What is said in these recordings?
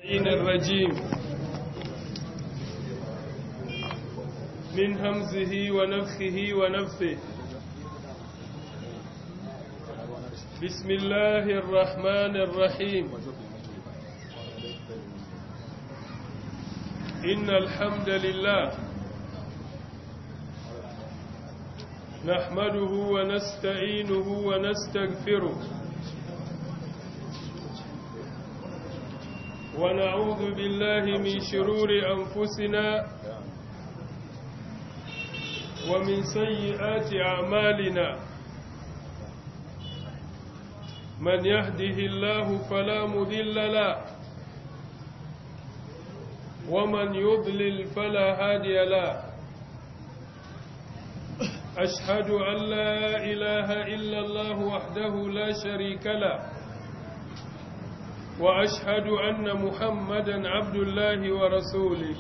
الرجيم من همزه ونفخه ونفثه بسم الله الرحمن الرحيم إن الحمد لله نحمده ونستعينه ونستغفره ونعوذ بالله من شرور أنفسنا ومن سيئات أعمالنا من يهده الله فلا مذل له ومن يضلل فلا هادي له أشهد أن لا إله إلا الله وحده لا شريك له وأشهد أن محمدا عبد الله ورسوله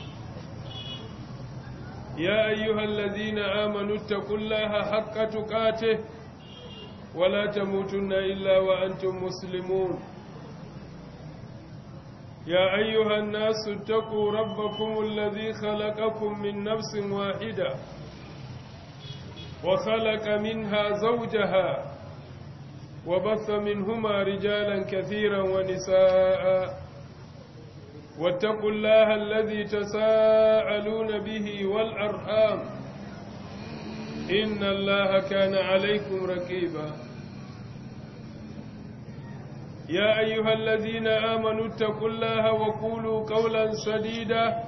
يا أيها الذين آمنوا اتقوا الله حق تقاته ولا تموتن إلا وأنتم مسلمون يا أيها الناس اتقوا ربكم الذي خلقكم من نفس واحدة وخلق منها زوجها وبث منهما رجالا كثيرا ونساء واتقوا الله الذي تساءلون به والأرحام إن الله كان عليكم ركيبا يا أيها الذين آمنوا اتقوا الله وقولوا قولا سديدا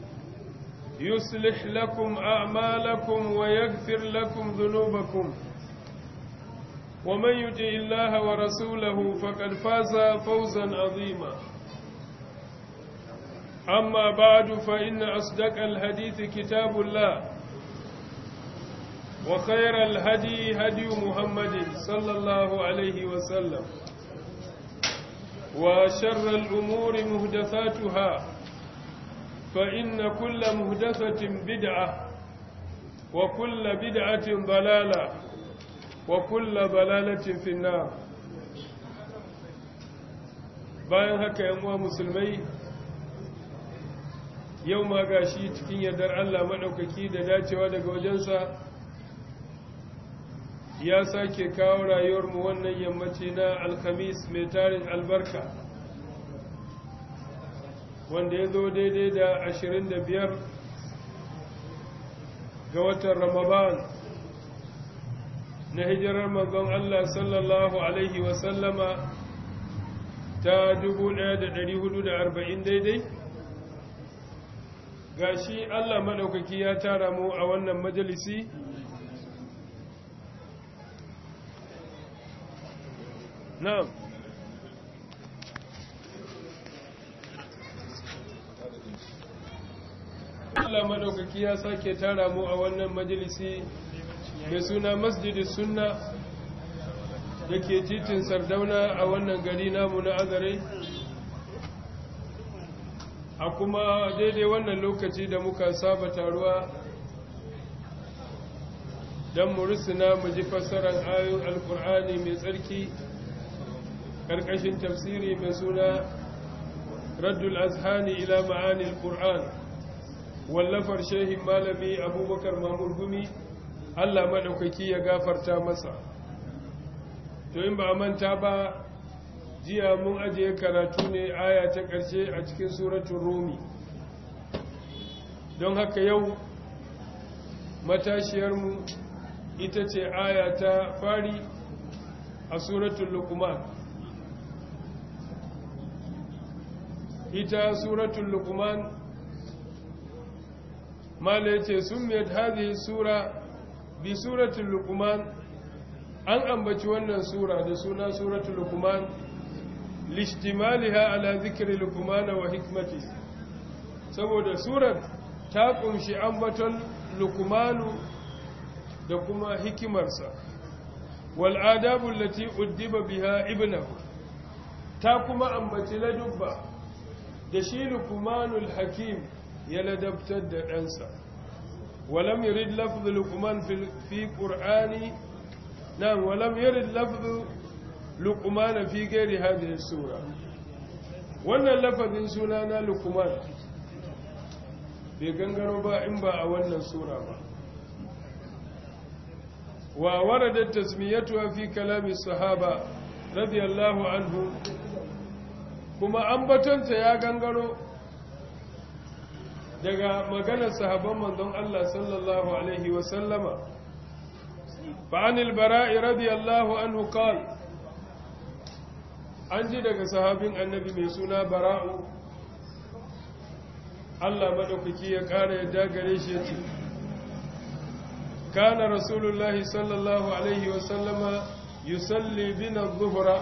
يصلح لكم أعمالكم ويغفر لكم ذنوبكم ومن يطع الله ورسوله فقد فاز فوزا عظيما أما بعد فإن أصدق الحديث كتاب الله وخير الهدي هدي محمد صلى الله عليه وسلم وشر الأمور مهدثاتها فإن كل مهدثة بدعة وكل بدعة ضلالة وكل ضلالة في النار bayan haka yan uwa musulmai yau ma gashi cikin yardar Allah maɗaukaki da dacewa daga wajensa ya sake kawo rayuwarmu wannan yammaci na alkhamis mai tarin albarka wanda ya zo daidai da ashirin da biyar ga watan ramadan na hijirar manzon Allah sallallahu Alaihi wasallama ta arba'in daidai ga shi Allah maɗaukaki ya tara mu a wannan majalisi na'am Allah maɗaukaki ya sake tara mu a wannan majalisi mai suna masjidi sunna da ke titin sardauna a wannan gari namu na azare a kuma daidai wannan lokaci da muka saba taruwa don mu rusuna mu ji fassarar ayoyin alkur'ani mai tsarki ƙarƙashin tafsiri mai suna raddul azhani ila ma'anil qur'an wallafar shehin malami abubakar mamur gumi Allah maɗaukaki ya gafarta masa to in ba a manta ba jiya mun ajiye karatu ne aya ta ƙarshe a cikin suratun rumi don haka yau matashiyarmu ita ce aya ta fari a suratun lukuman ita suratun lukuman mala ya ce sun mai hadhihi sura bi suratul luqman an ambaci wannan sura da suna suratul luqman lishtimaliha ala zikri luqman wa hikmati saboda surar ta kunshi ambaton luqmanu da kuma hikimarsa wal adabu allati uddiba biha ibnahu ta kuma ambaci ladubba da shi luqmanul hakim ya ladabtar da ɗansa ولم يرد لفظ لقمان في في قرآن نعم ولم يرد لفظ لقمان في غير هذه السورة wannan lafazin suna na lukuman bai gangaro ba in ba a wannan sura ba wa waradat tasmiyatuha fi kalami sahaba radiyallahu anhu kuma ambatonta ya gangaro daga maganar sahabban manzon Allah sallallahu alaihi wa sallama فعن البراء رضي الله عنه قال an ji daga sahabin annabi mai suna bara'u Allah maɗaukaki ya ƙara yadda gare shi ya ce kana rasulullahi sallallahu alaihi wasallama yusalli bina zuhura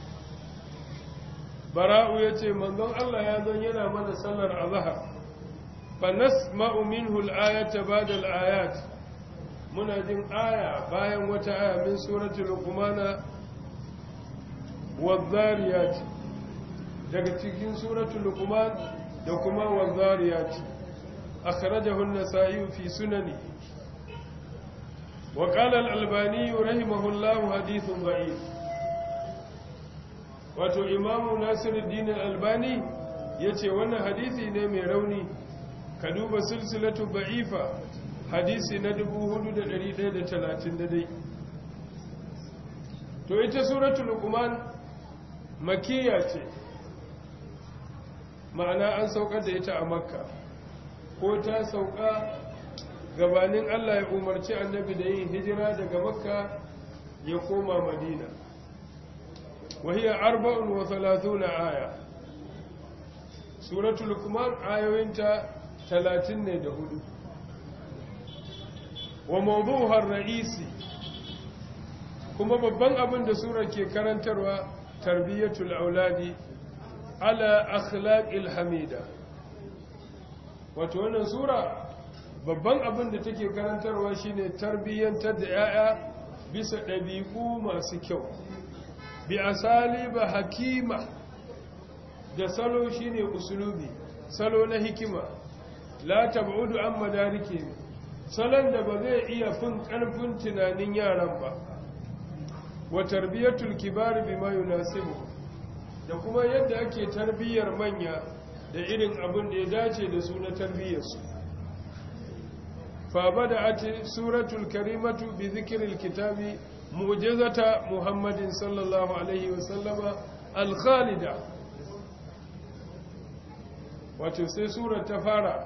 bara'u ya ce manzon Allah ya zan yana mana sallar azahar fa nasma'u minhu al-ayata ba'da al-ayat muna jin aya bayan wata aya min suratul luqmana wadh-dhariyat daga cikin suratul luqman da kuma wadh-dhariyat akhrajahu an-nasa'i fi sunani wa qala al-albani rahimahullahu hadithun da'if wato imamu nasiruddin al-albani yace wannan hadisi ne mai rauni ka duba silsilatu da'ifa hadisi na 4130 dai to ita suratul luqman makiyya ce ma'ana an saukar da ita a makka ko ta sauka gabanin Allah ya umarci annabi da yin hijira daga makka ya koma madina wahiya arba'un wa thalathuna aya suratul luqman ayoyinta 30 ne da hudu wa mawdu'uha ar-ra'isi kuma babban abin da sura ke karantarwa tarbiyatul auladi ala akhlaqil hamida wato wannan sura babban abin da take karantarwa shine tarbiyyantar da yaya bisa ɗabi'u masu kyau bi asaliba hakima da salo shine usulubi salo na hikima la tab'udu an madarike salon da ba zai iya fin ƙarfin tunanin yaran ba wa tarbiyatul kibar bima yunasibu da kuma yadda ake tarbiyyar manya da irin abin da ya dace da su na tarbiyyarsu fa bada'at suratul karimatu bi dhikril kitabi mu'jizata muhammadin sallallahu alaihi wa sallama al-khalida wato sai surar ta fara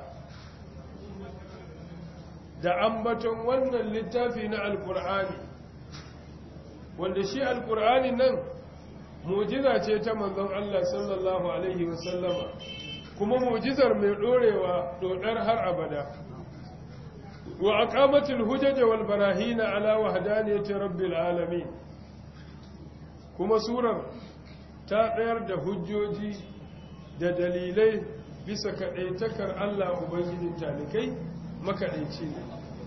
da ambaton wannan littafi na alkur'ani wanda shi alkur'ani nan mujiza ce ta manzon Allah sallallahu alaihi wasallama kuma mujizar mai dorewa dodar har abada wa aqamatul hujaj wal barahin ala wahdaniyati rabbil alamin kuma surar ta tsayar da hujjoji da dalilai bisa kadaitakar Allah ubangijin talikai makaɗaici ne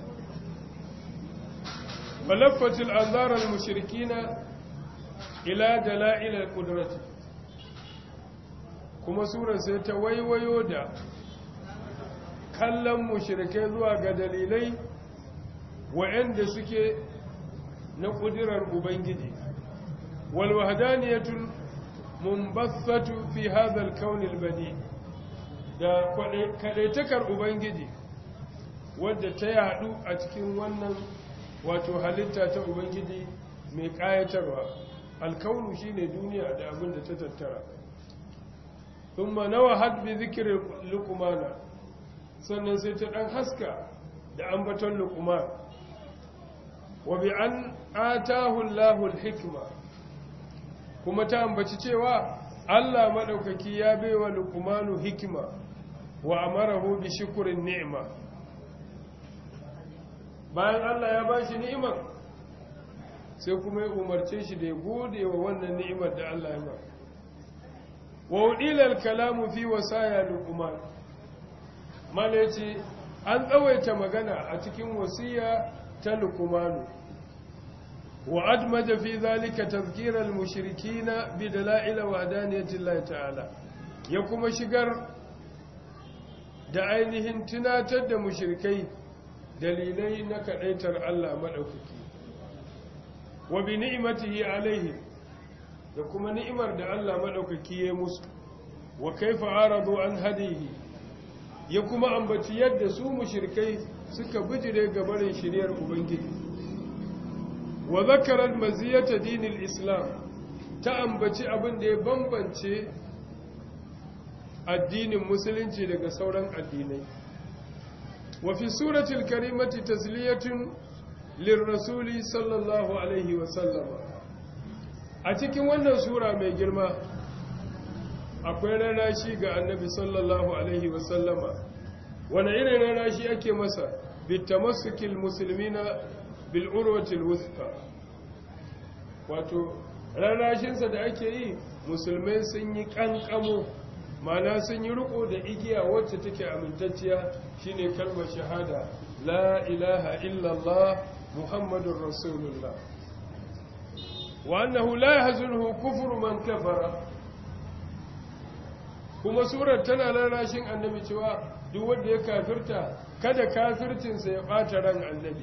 malaffatul anzarar mushrikina ila dala'ilar ƙudurati kuma sura sai ta waiwayo da kallon mushrikai zuwa ga dalilai wa'anda suke na ƙudurar ubangiji walwahadaniyatul mumbassatu fi hadha al-kawn al-badi da kadaitakar ubangiji wadda ta yadu a cikin wannan wato halitta ta ubangiji mai kayatarwa alkaunu shine duniya da abin da ta tattara thumma nawahat bi dhikri luqmana sannan sai ta dan haska da ambaton luqman wa bi an atahu Allahu al-hikma kuma ta ambaci cewa Allah madaukaki ya baiwa luqmanu hikima wa amarahu bi shukrin ni'ma bayan Allah ya bashi ni'imar sai kuma ya umarce shi da ya gode wa wannan ni'imar da Allah ya ba wa udilal kalamu fi wasaya luqman malaci an tsawaita magana a cikin wasiya ta luqman wa admaja fi zalika tadhkira al-mushrikeena bi dalail wahdaniyati Allah ta'ala ya kuma shigar da ainihin tunatar da mushrikai dalilai na kadaitar Allah madaukaki wa bi ni'matihi alaihim da kuma ni'imar da Allah madaukaki ya musu wa kaifa aradu an hadihi ya kuma ambaci yadda su mushrikai suka bijire gabarin shiriyar ubangiji wa zakara maziyata dinil islam ta ambaci abin da ya bambance addinin musulunci daga sauran addinai wa fi suratul karimati tasliyatun lirrasuli sallallahu alaihi wa sallama a cikin wannan sura mai girma akwai ranashi ga annabi sallallahu alaihi wa sallama wani irin ranashi ake masa bitamasukil musulmina bil urwatil wuthqa wato rarashinsa da ake yi musulmai sun yi kankamo mana sun yi riko da igiya wacce take amintacciya shine kalmar shahada la ilaha illallah muhammadur rasulullah wa annahu la yahzunhu kufru man kafara kuma surar tana rarashin annabi cewa duk wanda ya kafirta kada kafircinsa ya bata ran annabi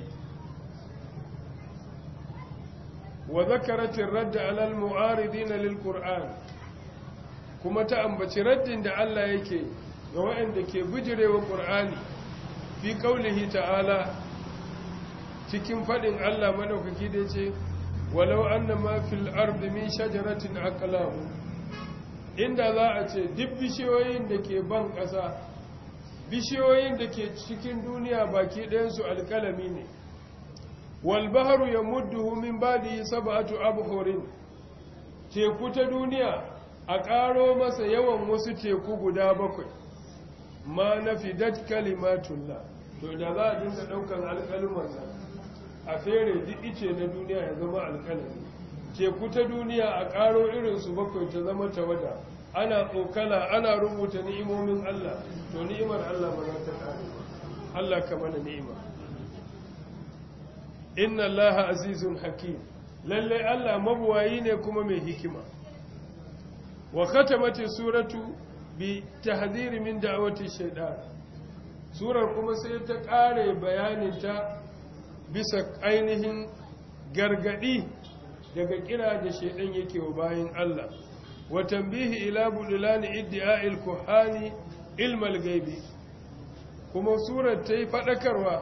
wa zakaratin radda alal mu'aridina lil qur'an kuma ta ambaci raddin da Allah yake ga waɗanda ke bijirewa qur'ani fi qaulihi ta'ala cikin fadin Allah madaukaki da yace walau annama fil ardi min shajaratin aqlam inda za a ce duk bishiyoyin da ke ban ƙasa bishiyoyin da ke cikin duniya baki ɗayansu alƙalami ne walbaharu ya mudduhu min badi sab'atu abhurin teku ta duniya a ƙaro masa yawan wasu teku guda bakwai ma nafidat kalimatullah to da za a dinga ɗaukan alƙaluman nan a fere duk ice na duniya ya zama alƙalami teku ta duniya a ƙaro irinsu bakwai ta zama tawada ana tsokala ana rubuta ni'imomin Allah to ni'imar Allah ba za ta ƙare Allah ka mana ni'ima inna allaha azizun hakim lalle Allah mabuwayi ne kuma mai hikima wa khatamati suratu bi tahdhir min da'wati shaytan surar kuma sai ta kare bayanin ta bisa ainihin gargadi daga kira da shaydan yake wa bayin Allah wa tanbihi ila budulan iddi'a'il kuhani ilmal gaibi kuma surar ta yi fadakarwa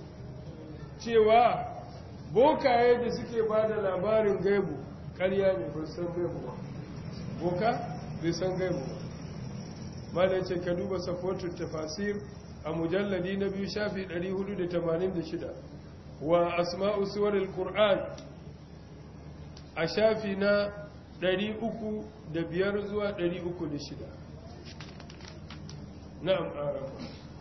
cewa bokaye da suke ba da labarin gaibu ƙarya ne ba san gaibu ba boka bai san gaibu ba malai ce ka duba safotul tafasir a mujalladi na biyu shafi 486 wa asma'u suwaril qur'an a shafi na 305 zuwa 306 na'am arabu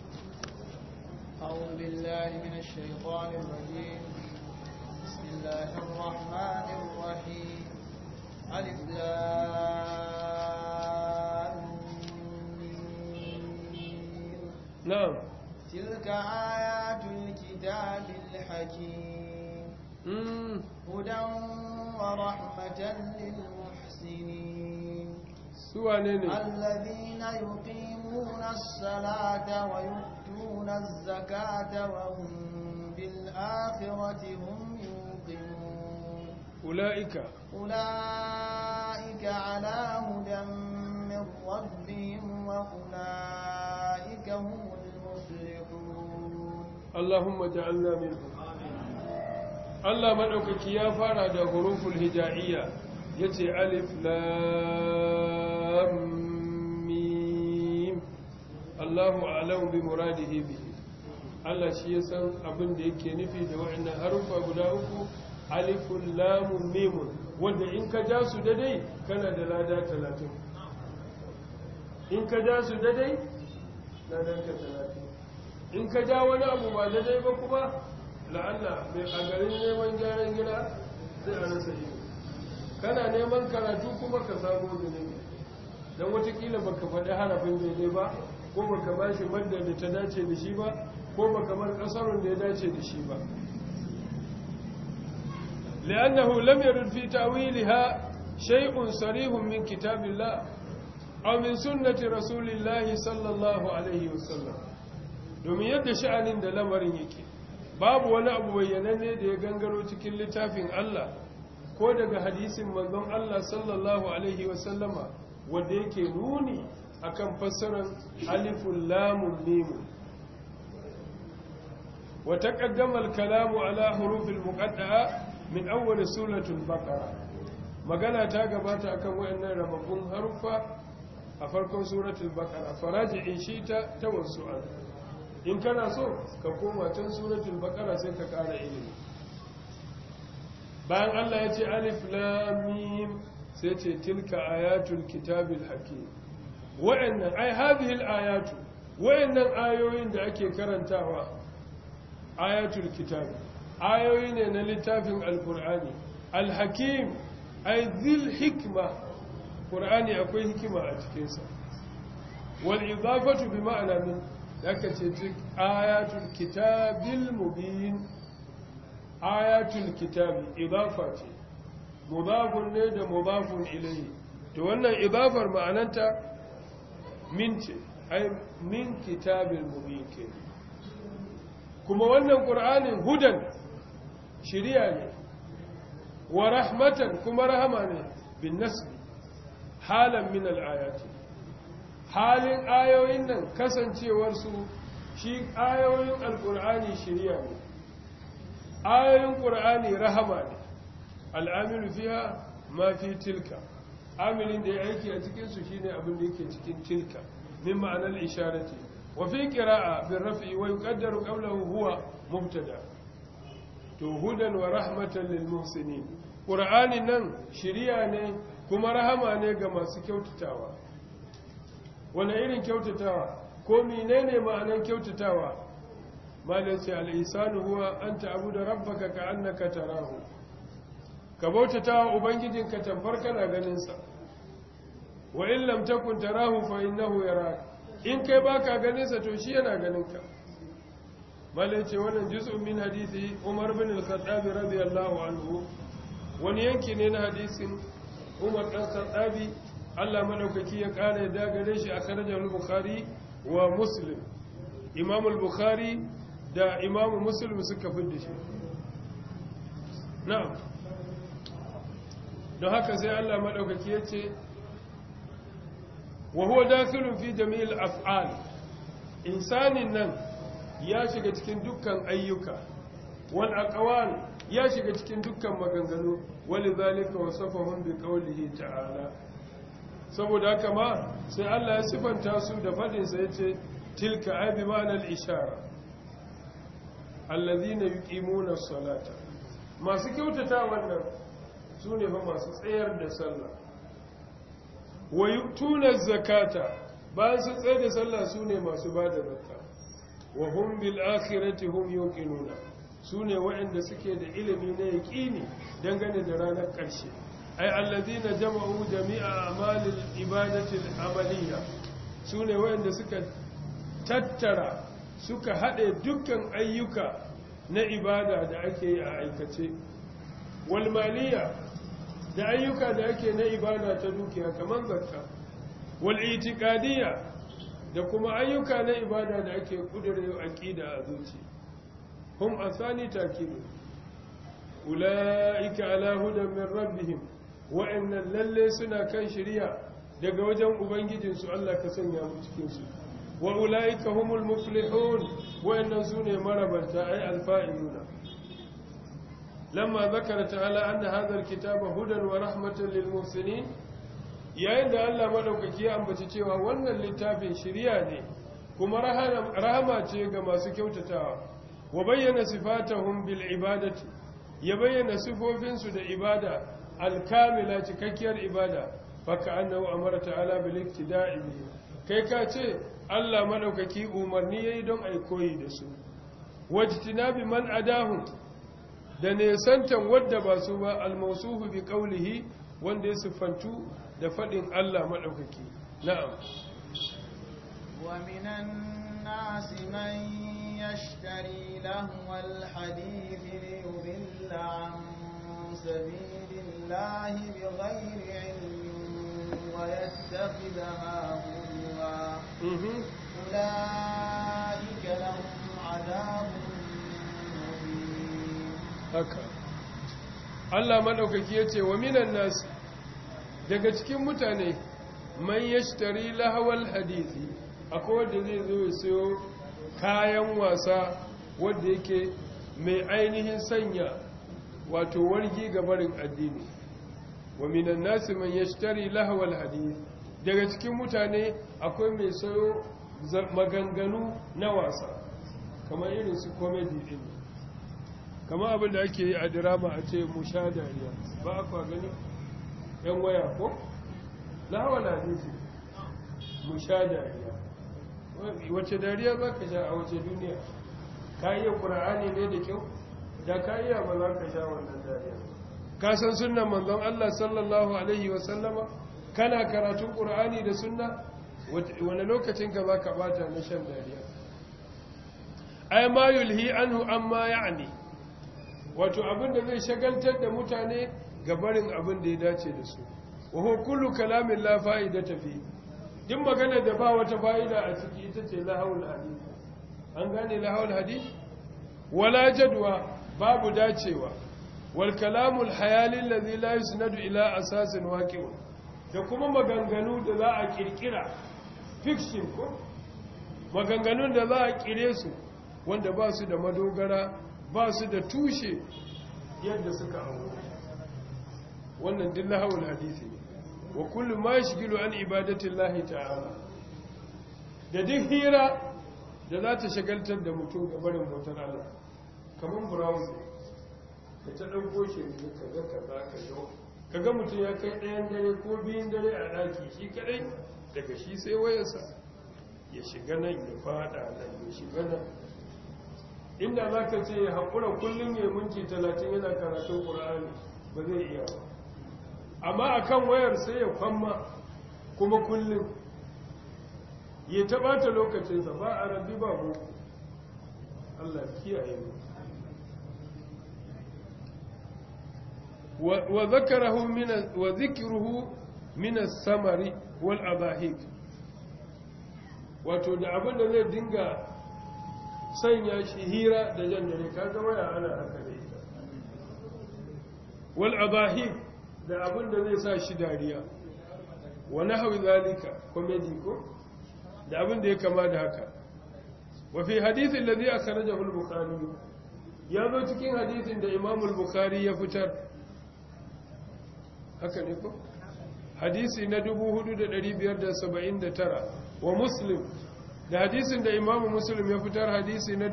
أعوذ بالله من الشيطان الرجيم بسم الله الرحمن الرحيم ألف نعم تلك آيات الكتاب الحكيم مم. هدى ورحمة للمحسنين سوى نيني الذين يقيمون الصلاة ويؤتون الزكاة وهم بالآخرة هم يوقنون أولئك أولئك على هدى من ربهم وأولئك هم المفلحون اللهم اجعلنا منهم Allah maɗaukaki ya fara da huruful hija'iyya ya ce alif lam mim Allahu a'lamu bi muradihi bihi Allah shi ya san abin da yake nufi da wa'annan harufa guda uku alifun lamun mimun wanda in ka ja su dadai kana da lada talatin in ka ja su dadai ladan ka talatin in ka ja wani abu ba dadai ba kuma la'alla mai a garin neman gyaran gida sai a rasa yi kana neman karatu kuma ka samu zunubi don watakila baka faɗi harafin daidai ba ko baka ba shi madda da ta dace da shi ba ko baka bar ƙasarun da ya dace da shi ba li'annahu lam yarid fi ta'wiliha shay'un sarihun min kitabillah aw min sunnati rasulillahi sallallahu alaihi wasallam domin yadda sha'anin da lamarin yake babu wani abu bayyananne da ya gangaro cikin littafin Allah ko daga hadisin manzon Allah sallallahu alaihi wasallama wanda yake nuni akan fassarar alifun lamun mimun wa taqaddama al-kalamu ala hurufil muqaddaa min awwal suratul baqara magana ta gabata akan wayannan rababbun harufa a farkon suratul baqara faraji in shi ta tawassu'an in kana so ka koma can suratul baqara sai ka ƙara ilimi bayan Allah ya ce alif lam mim sai ce tilka ayatul kitabil hakim wa'annan ai hadhihi al-ayatu wa'annan ayoyin da ake karantawa ayatul kitab ayoyi ne na littafin alqur'ani al-hakim ai dhil hikma qur'ani akwai hikima a cikin sa wal idafatu bi ma'ana min aka ce ayatul kitabil mubin ayatul kitabi idafa ce mudafun ne da mudafun ilayhi to wannan idafar ma'ananta min ce ai min kitabil mubin ke kuma wannan qur'anin hudan shiriya ne wa rahmatan kuma rahama ne bin nasbi halan min al-ayati halin ayoyin nan kasancewar su shi ayoyin alqur'ani shiriya ne ayoyin qur'ani rahama ne al'amilu fiha ma fi tilka amilin da ya aiki a cikinsu shi ne abin da yake cikin tilka min ma'anar isharati wa fi ƙira'a bin rafi wa yuqaddaru qawluhu huwa mubtada to hudan wa rahmatan lil muhsinin qur'ani nan shiriya ne kuma rahama ne ga masu kyautatawa wani irin kyautatawa ko menene ma'anar kyautatawa malaci al-ihsanu huwa an ta'budu rabbaka ka'annaka tarahu ka bautata wa ubangijinka tamfar kana ganinsa wa in lam takun tarahu fa innahu yarak in kai baka ganinsa to shi yana ganinka malai ce wannan juz'un min hadisi Umar bin al-Khattab radiyallahu anhu wani yanki ne na hadisin Umar dan Khattabi Allah madaukaki ya kare da gare shi a kharajar al-Bukhari wa Muslim Imam al-Bukhari da Imam Muslim suka fidda shi na'am don haka sai Allah maɗaukaki ya ce wa huwa dakhilun fi jami'il af'al insanin nan ya shiga cikin dukkan ayyuka wal aqwal ya shiga cikin dukkan maganganu walidhalika wasafahum bi qawlihi ta'ala saboda haka ma sai Allah ya sifanta su da fadin sa yace tilka ay bi ma'anal ishara alladhina yuqimuna as-salata masu kyautata wannan su ne fa masu tsayar da sallah wa yu'tuna zakata bayan su tsayar da sallah su ne masu ba da zakka wa hum bil akhirati hum yuqinuna su ne waɗanda suke da ilimi na yaqini dangane da ranar ƙarshe ay alladhina jama'u jami'a a'malil ibadati al-amaliyya su ne waɗanda suka tattara suka haɗe dukkan ayyuka na ibada da ake yi a aikace wal maliyya da ayyuka da ake na ibada ta dukiya kamar zakka wal itiqadiyya da kuma ayyuka na ibada da ake kudurewa aqida a zuci hum asani takidu ulaika ala hudan min rabbihim wa inna lalle suna kan shari'a daga wajen ubangijinsu Allah ka sanya mu cikin su wa ulaika humul muflihun wa inna sune marabanta ay alfa'iluna لما ذكر تعالى أن هذا الكتاب هدى ورحمة للمحسنين yayin da Allah madaukaki ya ambaci cewa wannan littafin shiriya ne kuma rahama ce ga masu kyautatawa wa bayyana sifatahum bil ibadati ya bayyana sifofinsu da ibada alkamila cikakkiyar ibada faka annahu amara ta'ala bil iktida'i bihi kai ka ce Allah madaukaki umarni yayi don ai koyi da su wajtinabi man adahum da nesantan wadda ba su ba almausuhu bi qawlihi wanda ya siffantu da fadin Allah madaukaki na'am wa minan nasi man yashtari lahwal hadith li yudilla an sabilillahi bighayri ilmin wa yattakhidha huwa ulaika lahum adabun haka Allah maɗaukaki ya ce wa minan nasu daga cikin mutane man yashtari lahawal hadisi akwai wanda zai zo ya sayo kayan wasa wanda yake mai ainihin sanya wato wargi ga barin addini wa minan nasi man yashtari lahawal hadisi daga cikin mutane akwai mai sayo maganganu na wasa kamar irin su comedy din kamar abin da ake yi a drama a ce mu sha dariya ba a kwa gani yan waya ko lahawal hadisi mu sha dariya wace dariya za ka sha a wace duniya ka iya ƙura'ani ne da kyau da ka iya ba za ka sha wannan dariya ka san sunan manzon Allah sallallahu alaihi wasallama kana karatun ƙura'ani da sunna wani lokacin ka za ka bata na shan dariya ai ma yulhi anhu amma ya'ni wato abin da zai shagaltar da mutane ga barin abin da ya dace da su wa huwa kullu kalamin la fa'idata fi din magana da ba wata fa'ida a ciki ita ce lahawul hadith an gane lahawul hadith wala jadwa babu dacewa wal kalamul hayali allazi la yusnadu ila asasin waqi'un da kuma maganganu da za a kirkira fiction ko maganganun da za a kire su wanda ba su da madogara ba su da tushe yadda suka hau wannan din lahawul hadisi ne wa kullu ma yashghilu an ibadati llahi ta'ala da duk hira da za ta shagaltar da mutum ga barin bautar Allah kamar browser da ta dauko shi ne kaga kaza ka yau kaga mutum ya kai ɗayan dare ko biyun dare a daki shi kadai daga shi sai wayarsa ya shiga nan ya fada nan ya shiga nan inda za ka ce ya haƙura kullum ya minti talatin yana karatun ƙura'ani ba zai iya ba amma a kan wayar sai ya kwamma kuma kullum ya taɓata lokacinsa ba a rabbi ba boko Allah kiyaye mu wa zakarahu min wa zikruhu min as-samari wal abahik wato da abin da zai dinga sanya shi hira da jan dare kaga waya ana haka da ita wal abahik da abin da zai sa shi dariya wa nahwi zalika comedy ko da abin da ya kama da haka wa fi hadith alladhi akhrajahu al-bukhari ya zo cikin hadithin da Imam al-Bukhari ya fitar haka ne ko hadisi na 4579 wa Muslim da hadisin da Imam Muslim ya fitar hadisi na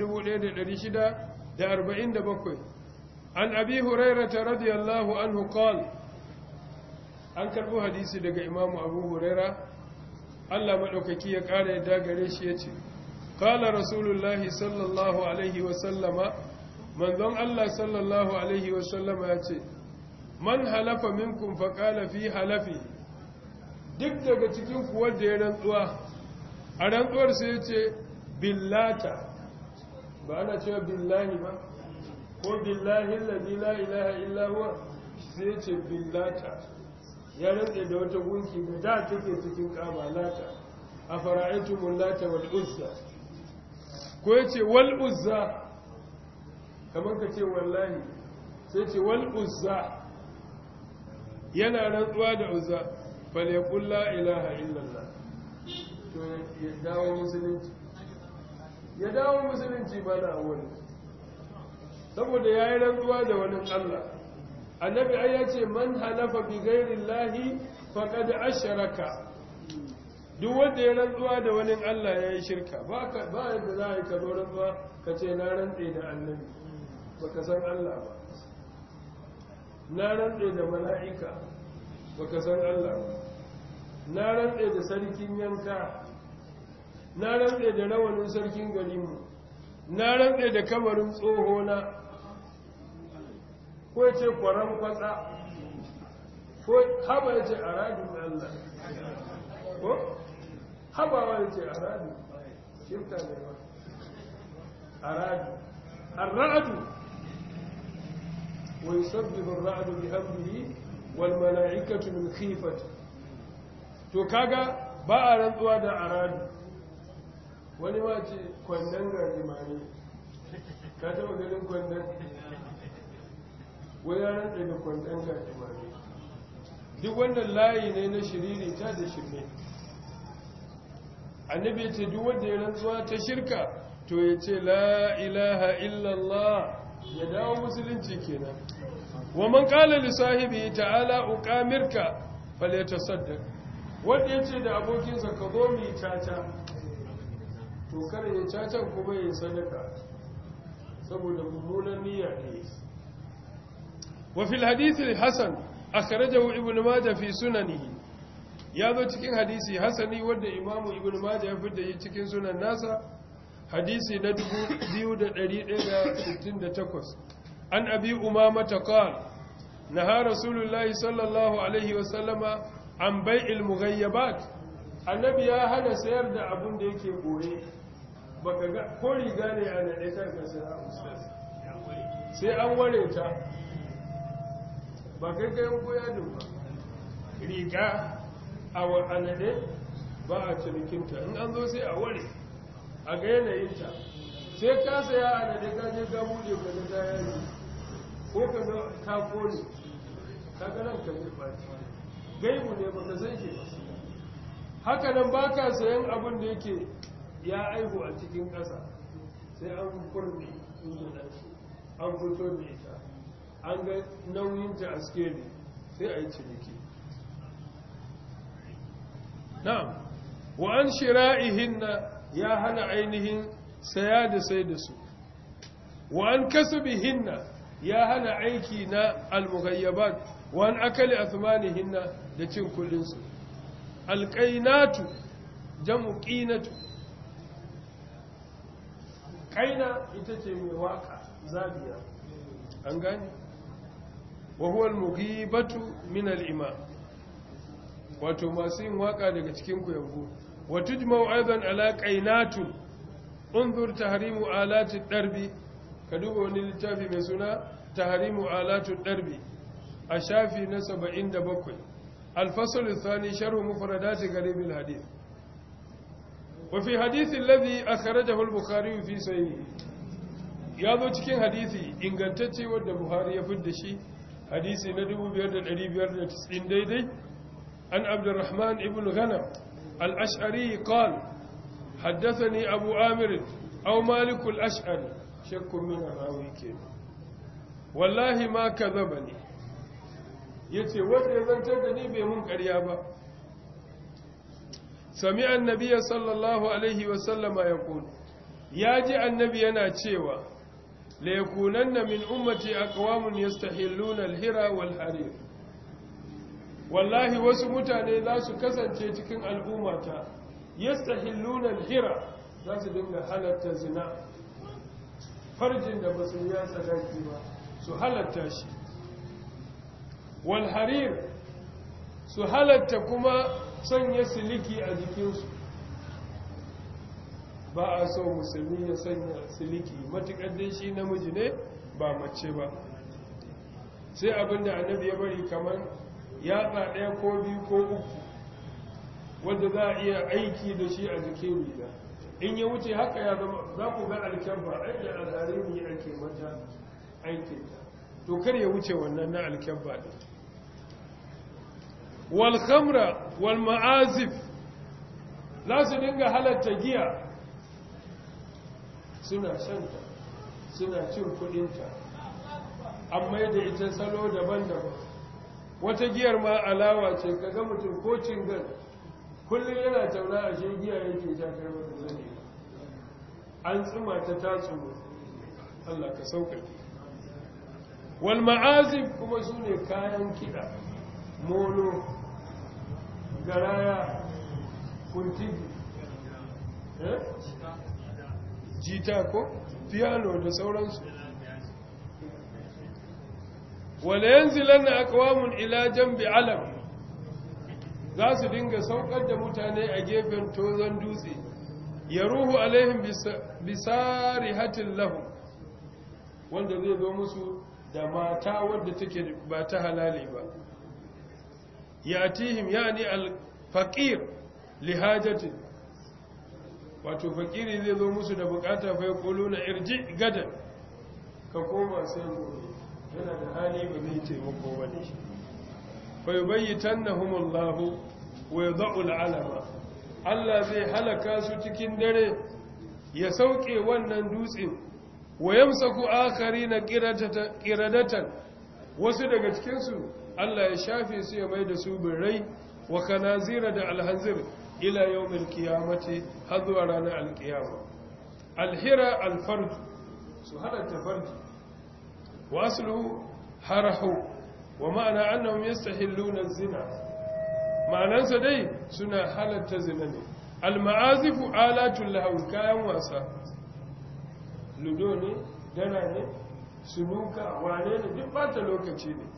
1647 an Abi Hurairah radiyallahu anhu qala an karbo hadisi daga Imam Abu Hurairah Allah madaukaki ya kara yadda gare shi yace qala rasulullahi sallallahu alaihi wa sallama manzon Allah sallallahu alaihi wa sallama yace man halafa minkum faqala fi halafi duk daga cikin ku wanda ya rantsuwa a rantsuwar sai yace billata ba ana cewa billahi ba ko billahi alladhi la ilaha illa huwa sai yace billata ya rantsa da wata gunki da da take cikin kamalata a fara'aitumul lata wal uzza ko yace wal uzza kamar ka ce wallahi sai ce wal uzza yana rantsuwa da uzza fal yaqul la ilaha illallah to ya dawo musulunci ya dawo musulunci ba da awwali saboda yayi rantsuwa da wani Allah annabi ai ya ce man halafa bi ghairi llahi faqad ashraka duk wanda ya rantsuwa da wani Allah yayi shirka ba ka ba yadda za a yi ka zo rantsuwa ka ce na rantse da annabi baka san Allah ba na rantse da mala'ika baka san Allah ba na rantse da sarkin yanka na rantse da rawanin sarkin garinmu na rantse da kamarin tsohona ko ya ce kwaron kwatsa ko haba ya ce a radin Allah ko habawa ya ce a radin shirka ne ba a radin الرعد ويسبب الرعد بهمه والملائكة من خيفة to kaga ba a rantsuwa da aradu wani ma ce kwandon gajimare ka taba ganin kwandon wani ya rantsa da kwandon gajimare duk wannan layi ne na shiriri ta da shirme annabi ya ce duk wanda ya rantsuwa ta shirka to ya ce la ilaha illallah ya dawo musulunci kenan wa man qala li sahibi ta'ala uqamirka falyatasaddaq wanda ya ce da abokinsa ka zo mu caca to kare ya caca kuma ya sadaka saboda mummunan niyya ne wa fil hadith al-hasan akhrajahu ibn majah fi sunanihi ya zo cikin hadisi hasani wanda imamu ibn majah ya fidda shi cikin sunan nasa hadisi na 2168 an abi umama taqal naha rasulullahi sallallahu alaihi wa sallama an bai'il mughayyabat annabi ya hana sayar da abun da yake boye baka ga ko riga ne a nade karka sai ustaz sai an ware ta ba kai kai ko yadin ba riga a wa'anade ba a cinikinta in an zo sai a ware a ga yanayinta sai ka saya a nade ka je ka buɗe ka ga ta yaji ko ka ga ka kone ka ga nan ka zai ɓaci gaibu ne ba ka san shi ba haka nan ba ka sayan abin da yake ya aihu a cikin ƙasa sai an kurne inda ɗansu an fito da ita an ga nauyinta a skeli sai a yi ciniki na'am wa an shira'ihinna ya hana ainihin saya da sai da su wa an kasbihinna ya hana aiki na almughayyabat wa an akali athmanihinna da cin kullun su alqainatu jam'u qinatu qaina ita ce mai waka zabiya an gane wa huwa almughibatu min al-imam wato masu yin waka daga cikin ku yango wa tujma'u aidan ala qainatun unzur tahrimu alati darbi ka duba wani littafi mai suna tahrimu alatu darbi a shafi na 77 الفصل الثاني شرح مفردات غريب الحديث وفي حديث الذي أخرجه البخاري في صحيحه ya zo cikin hadisi ingantacce wadda buhari ya fidda shi hadisi na 5590 daidai an abdurrahman ibn ghanam al-ash'ari qal haddathani abu amir aw malik al-ash'ari shakku min rawi ke wallahi ma kadhabani yace wanda ya zantar da ni bai mun ƙarya ba sami'a annabi sallallahu alaihi wa sallama yaqul ya ji annabi yana cewa ليكونن من أمتي أقوام يستحلون الهرى والحرير والله wasu mutane za su kasance cikin al'ummata yastahilluna al-hira za su dinga halatta zina farjin da basu ya sadaki ba su halatta shi wal harir su halatta kuma sanya siliki a jikinsu ba a so musulmi ya sanya siliki matuƙar dai shi namiji ne ba mace ba sai abinda annabi ya bari kamar yatsa ɗaya ko biyu ko uku wanda za a iya aiki da shi a jikin riga in ya wuce haka ya zama za ku ga alkyabba aiki alharimi ake mata aikinta to kar ya wuce wannan na alkyabba ɗin wal khamra wal ma'azif za su dinga halatta giya suna shanta suna cin kudinta amma da ita salo daban-daban wata giyar ma alawa ce kaga mutum ko cingan kullum yana tauna a shi giya yake sha kai mata zane an tsima ta tatsu Allah ka sauƙaƙe wal ma'azif kuma su ne kayan kiɗa molo garaya kuntigi jita ko piano da sauransu wala yanzilanna aqwamun ila jambi alam za su dinga saukar da mutane a gefen tozon dutse ya ruhu alaihim bisarihatin lahum wanda zai zo musu da mata wadda take ba ta halali ba yatihim yani al-faqir lihajatin wato fakiri zai zo musu da bukata fa yaqulu na irji gadan ka koma sai gobe yana da hali ba zai taimako ba ne fa yubayyitannahumullahu wa yad'u al'alama Allah zai halaka su cikin dare ya sauke wannan dutsen wa yamsaku akharina qiradatan wasu daga cikin su Allah ya shafe su ya mai da su birrai wa kanazira da alhanzir ila yawmil qiyamati har zuwa ranar alqiyama alhira alfarj su halatta farji wa asluhu harahu wa ma'ana annahum yastahilluna az-zina ma'anansa dai suna halatta zina ne al-ma'azifu alatul lahu kayan wasa ludo ne dana ne sunuka wane ne duk bata lokaci ne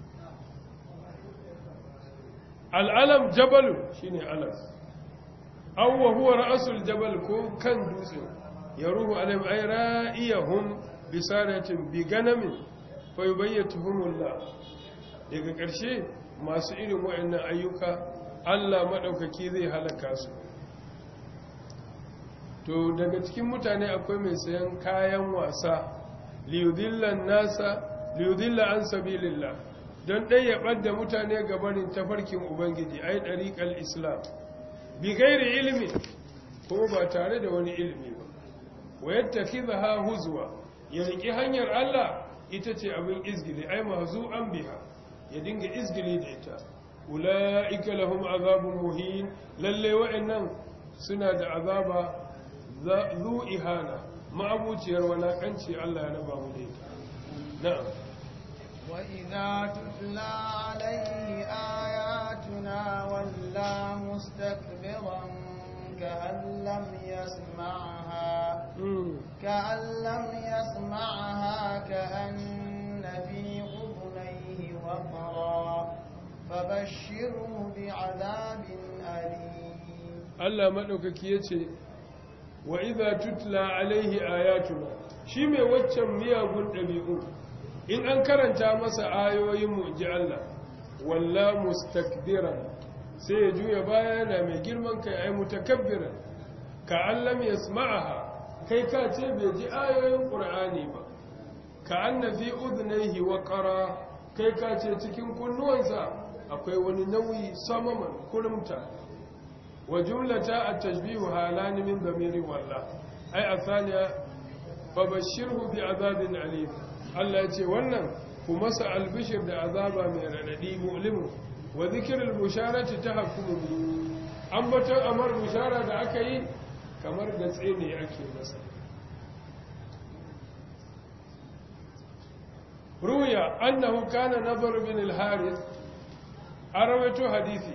al'alam jabalu shine alam aw wa huwa ra'sul jabal ko kan dutse ya ruhu alayhim ay ra'iyahum bisaratin bi ganamin fa yubayyituhumullah daga ƙarshe masu irin waɗannan ayyuka Allah maɗaukaki zai halaka su to daga cikin mutane akwai mai sayan kayan wasa liyudillan nasa liyudilla an sabilillah don ɗaya ɓadda mutane gabanin tafarkin ubangiji ai ɗariƙar islam bi gairi ilimi ko ba tare da wani ilimi ba wa yadda ha huzwa ya riƙi hanyar Allah ita ce abin izgili ai mazu an biha ya dinga izgili da ita ula'ika lahum azabun muhin lalle wa'annan suna da azaba zu ihana ma'abuciyar walakanci Allah ya raba mu da ita na'am wa idza tutla alayhi ayatuna walla mustakbiran ka'an lam yasma'ha ka'an lam yasma'ha ka'anna fi udhnayhi waqra فبشره بعذاب أليم Allah maɗaukaki ya ce wa iza tutla alaihi ayatuna shi mai waccan miyagun ɗabi'u in an karanta masa ayoyin mu ji Allah walla mustakbiran sai ya juya baya yana mai girman kai ai mutakabbiran ka allam yasma'aha kai ka ce bai ji ayoyin qur'ani ba ka anna fi udhnayhi waqara kai ka ce cikin kunnuwansa akwai wani nauyi samaman kurumta wa jumlata at-tashbihu halani min damiri walla ai asaniya babashirhu bi azabin alim Allah ya ce wannan ku masa albishir da azaba mai radadi mu'limu wa dhikrul busharati tahkumu bi ambaton amar bushara da aka yi kamar gatse ne ake masa ruya annahu kana nadhr bin al-harith an rawaito hadisi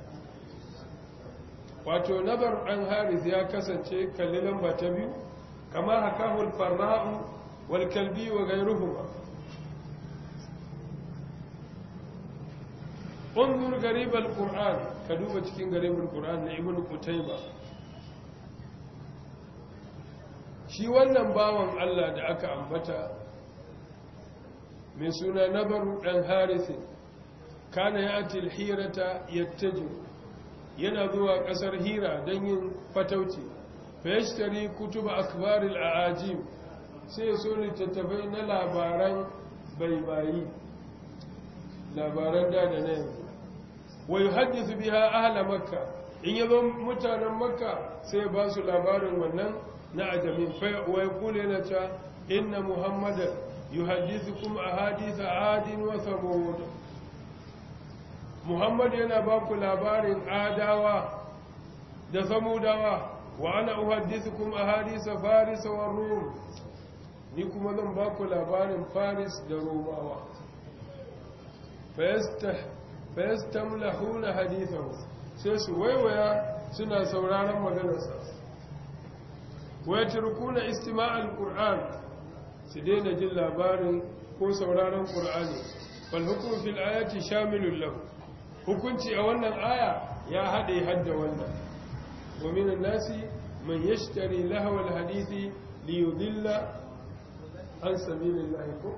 wato nazar ɗan haris ya kasance kalli lamba ta biyu kamar hakahul farra'u wal kalbi wa gairuhuma unzur garibal qur'an ka duba cikin garibal qur'an na ibnu qutayba shi wannan bawan Allah da aka ambata mai suna nabaru dan harisin kana ya atil hirata yattaju yana zuwa kasar hira don yin fatauci fayashtari kutuba akbaril aajim sai ya so littattafai na labaran baibayi labaran da da na yanzu wai haddisu biya ahla makka in yazo mutanen makka sai ba su labarin wannan na ajamin wai kula yana cewa inna muhammadan yuhaddithukum ahadith adin wa samud Muhammad yana ba ku labarin adawa da samudawa wa ana uhaddithukum ahadisa faris wa rum ni kuma zan ba ku labarin faris da romawa fayastamlahuna hadithahu sai su waiwaya suna sauraron maganarsa wa yatrukuna istima'al qur'an su daina jin labarin ko sauraron qur'ani wal hukmu fil ayati shamilun lahu hukunci a wannan aya ya haɗe hadda wannan wa minan nasi man yashtari lahawal hadithi li yudilla an sabilillahi ko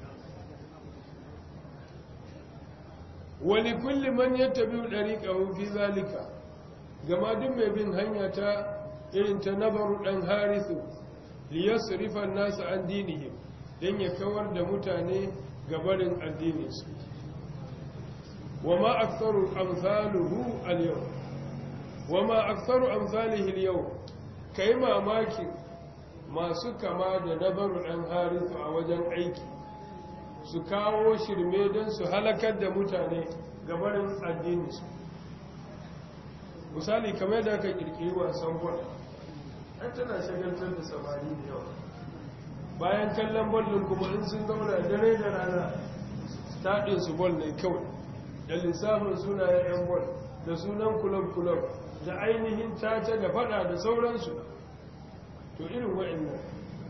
wa li kulli man yattabi'u dariqahu fi zalika gama duk mai bin hanya ta irin ta nabaru dan harisu li yasrifa an-nas an dinihim dan ya kawar da mutane gabarin addininsu wa ma aktharu amsaluhu al-yawm wa ma aktharu amsalihi al-yawm kai mamaki masu kama da dabaru dan harisu a wajen aiki su kawo shirme don su halakar da mutane gabarin addininsu misali kamar da aka kirkiri wasan bol an tana shagaltar da samari da yawa bayan kallon ballon kuma in sun zauna dare da rana taɗinsu bol ne kawai da lissafin sunayen 'yan bol da sunan kulab-kulab da ainihin caca da fada da sauransu to irin wa'annan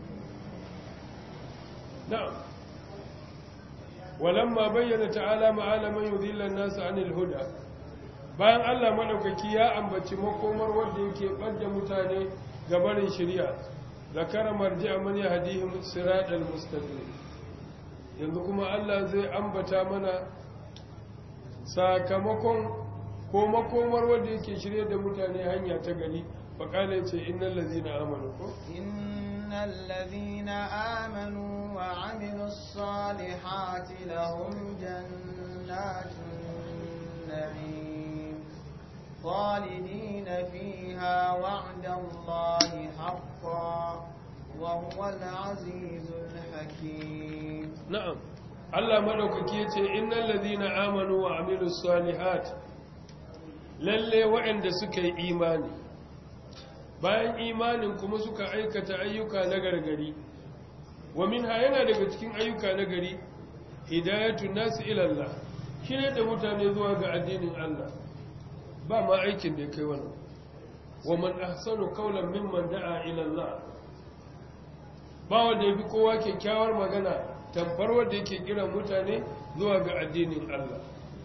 na'am walamma bayyana ta'ala ma'ala man yudhilla an-nas 'anil huda bayan Allah madaukaki ya ambaci makomar wanda yake badda mutane ga barin shari'a zakara marji'a man yahdihim siratal mustaqim yanzu kuma Allah zai ambata mana sakamakon ko makomar wanda yake shirye da mutane hanya ta gari faqala yace innal ladzina amanu ko innal ladzina amanu wa amilus salihati lahum jannatun na'im خالدين فيها وعد الله حقا وهو العزيز الحكيم نعم Allah madaukaki yace innal ladina amanu wa amilus salihat lalle waɗanda suka yi imani bayan imanin kuma suka aikata ayyuka na gargari wa minha yana daga cikin ayyuka na gari hidayatun nas ila Allah shine da mutane zuwa ga addinin Allah ba ma aikin da kai wannan wa man ahsanu qawlan mimman da'a ila Allah ba wanda yafi kowa kyakkyawar magana tamfar wanda yake kiran mutane zuwa ga addinin Allah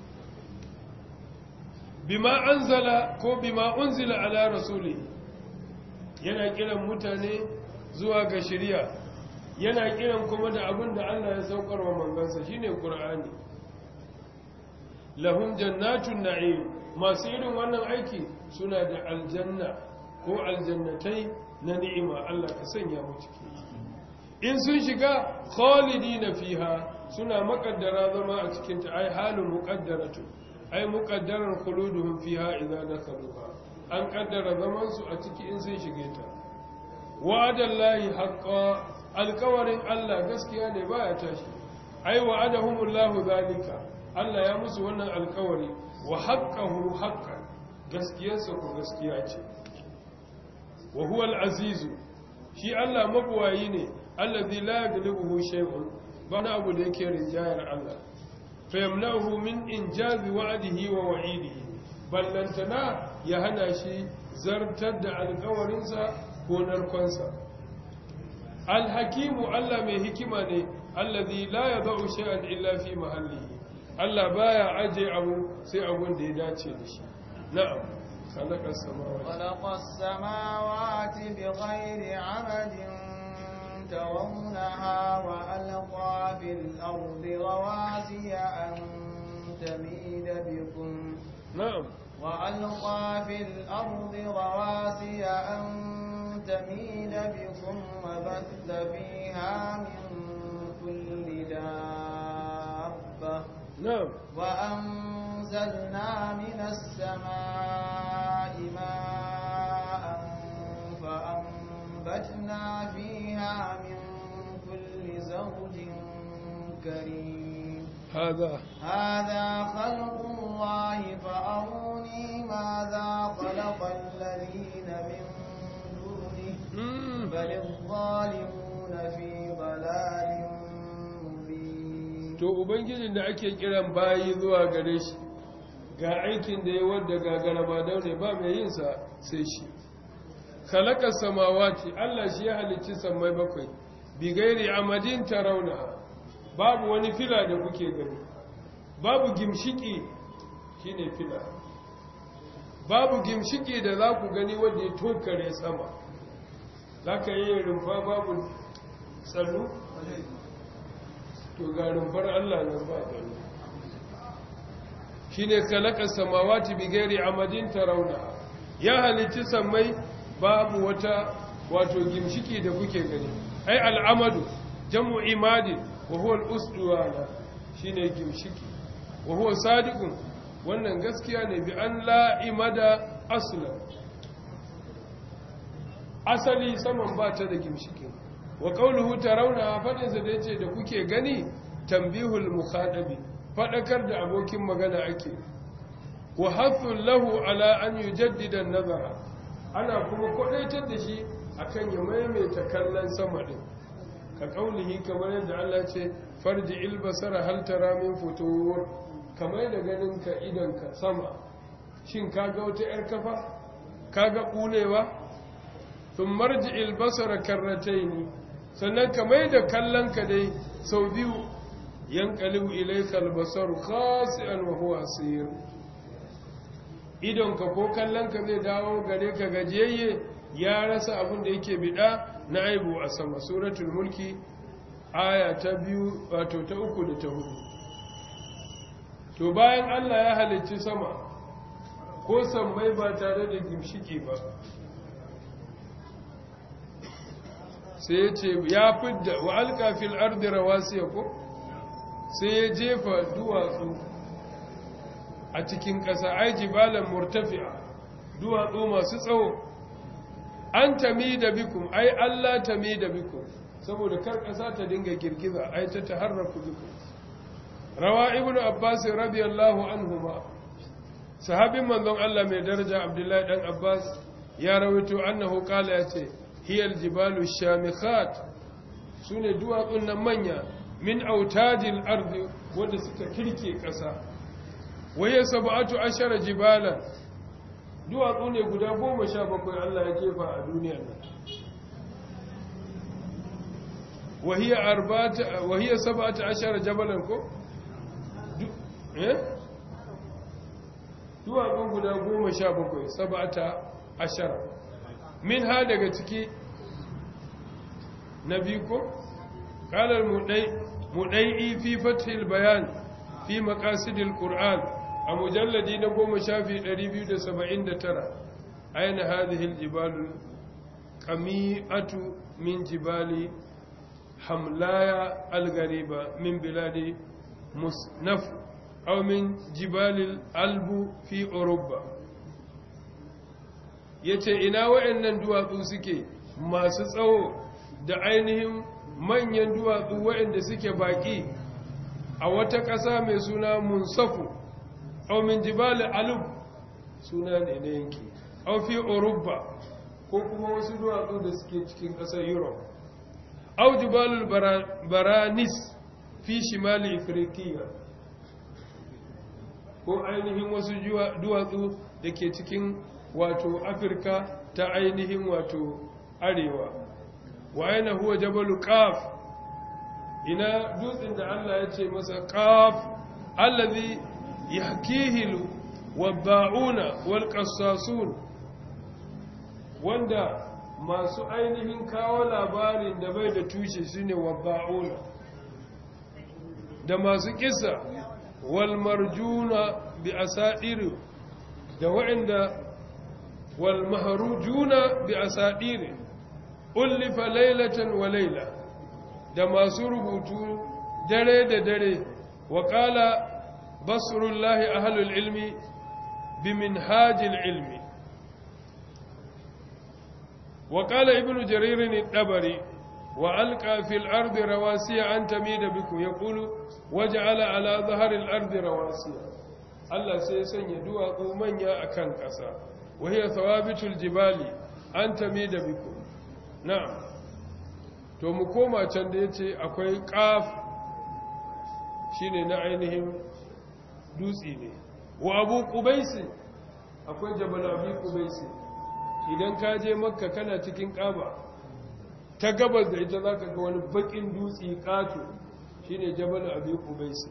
bima anzala ko bima unzila ala rasuli yana kiran mutane zuwa ga shari'a yana kiran kuma da abin da Allah ya saukar wa mangansa shine Qur'ani lahum jannatun na'im masu irin wannan aiki suna da aljanna ko aljannatai na ni'ima Allah ka sanya mu ciki in sun shiga khalidina fiha suna makaddara zama a cikin ta ai halin muqaddaratu ai muqaddarar khuluduhum fiha idza dakhaluha an kaddara zaman su a ciki in sun shige ta wa'adallahi haqqan alkawarin Allah gaskiya ne baya tashi ai wa'adahumullahu zalika Allah ya musu wannan alkawari wa haqqahu haqqan gaskiyarsa ko gaskiya ce wa huwa al-aziz shi Allah mabuwayi ne allazi la yaghlibuhu shay'un ba na abu da yake rinjayar Allah fa yamna'uhu min injazi wa'dihi wa wa'idihi ballantana ya hana shi zartar da alkawarinsa ko narkonsa alhakimu Allah mai hikima ne allazi la yadau shay'an illa fi mahallihi Allah baya aje abu sai abun da ya dace da shi na'am khalaqa samawati khalaqa samawati bighayri 'amadin tarawnaha wa alqa fil ardi rawasiya an tamida bikum na'am وألقى في الأرض رواسي أن تميد بكم وبث فيها من كل دابة na'am وأنزلنا من السماء ماء فأنبتنا فيها من كل زوج كريم هذا هذا خلق الله فأروني ماذا خلق الذين من دونه mm. بل الظالمون في ضلال مبين to ubangijin da ake kiran bayi zuwa gare shi ga aikin da ya wadda gagara ba daure ba mai yin sa sai shi khalaqa samawati Allah shi ya halicci sammai bakwai bi gairi amadin tarawna babu wani fila da kuke gani babu gimshiki shine fila babu gimshiki da za ku gani wanda ya tokare sama za ka yi rumfa babu tsallu to ga rumfar Allah nan ba gani shi ne kalakar samawati bigari amadin tarauna ya halitti sammai babu wata wato gimshiki da kuke gani ai al'amadu jam'u imadin wa huwa al'usduwana shi ne gimshiki wa huwa sadiqun wannan gaskiya ne bi an la'imada aslan asali saman ba ta da gimshikin wa qawluhu tarawna fadinsa da yace da kuke gani tambihul mukhadabi fadakar da abokin magana ake wa hathul lahu ala an yujaddida an-nazara ana kuma kwadaitar da shi akan ya maimaita kallon sama din ka kaulihi kamar yadda Allah ce farji ilbasara hal tara min futur kamar da ganin ka idan ka sama shin kaga wata yar kafa kaga kulewa thum marji ilbasara karrataini sannan kamar da kallon ka dai sau biyu yanqalibu ilayka albasaru khasi'an wa huwa asir idonka ko kallonka zai dawo gare ka gajiyayye ya rasa abin da yake bida na aibu a sama suratul mulki aya ta biyu wato ta uku da ta hudu to bayan Allah ya halicci sama ko sammai ba tare da gimshiki ba sai ya ce ya fidda wa alkafil ardi rawasiya ko sai ya jefa duwatsu a cikin ƙasa ai jibalan murtafi'a duwatsu masu tsawo an tami da bikum ai Allah tami da bikum saboda kar ƙasa ta dinga girgiza ai ta taharraku bikum rawa ibnu abbas radiyallahu anhuma sahabin manzon Allah mai daraja abdullahi dan abbas ya rawaito annahu qala yace hiyal jibalu shamikhat sune duwatsun nan manya min autadil ardi wanda suka kirke ƙasa waye sab'atu ashara jibalan duwatsu ne guda goma sha bakwai Allah ya jefa a duniyar nan wahiya arba'ata wahiya sab'atu ashara jabalan ko eh duwatsu guda goma sha bakwai sab'ata ashara min ha daga ciki na biyu ko قال المدعي مدعي في فتح البيان في مقاصد القرآن المجلد نقوم شافي 279 أين هذه الجبال قميئة من جبال حملايا الغريبة من بلاد مصنف أو من جبال الألب في أوروبا yace ina waɗannan duwatsu suke masu tsawo da ainihin manyan duwatsu waɗanda suke baƙi a wata ƙasa mai suna munsafu au min jibali alub suna ne na yanki au fi oruba ko kuma wasu duwatsu da suke cikin ƙasar europe au jibalul baranis fi shimali afirkiya ko ainihin wasu duwatsu da ke cikin wato afirka ta ainihin wato arewa wa aina huwa jabalu qaf ina dutsen da Allah ya ce masa qaf allazi yahkihi wadda'una wal qassasun wanda masu ainihin kawo labarin da bai da tushe shine wadda'una da masu kisa wal marjuna bi asadir da wa'anda wal mahrujuna bi asadir ullifa lailatan wa laila da masu rubutu dare da dare wa qala basrullahi ahlul ilmi bi minhajil ilmi wa qala ibnu jarir ad-dabari wa alqa fil ardi rawasiya an tamida bikum yaqulu waj'ala ala dhahri al-ardi rawasiya Allah sai ya sanya duwatsu manya akan ƙasa wa hiya thawabitul jibali an tamida bikum na'am to mu koma can da yace akwai qaf shine na ainihin dutse ne wa abu qubaisi akwai jabal abu qubaisi idan ka je makka kana cikin kaba ta gabas da ita zaka ga wani bakin dutse kato shine jabal abu qubaisi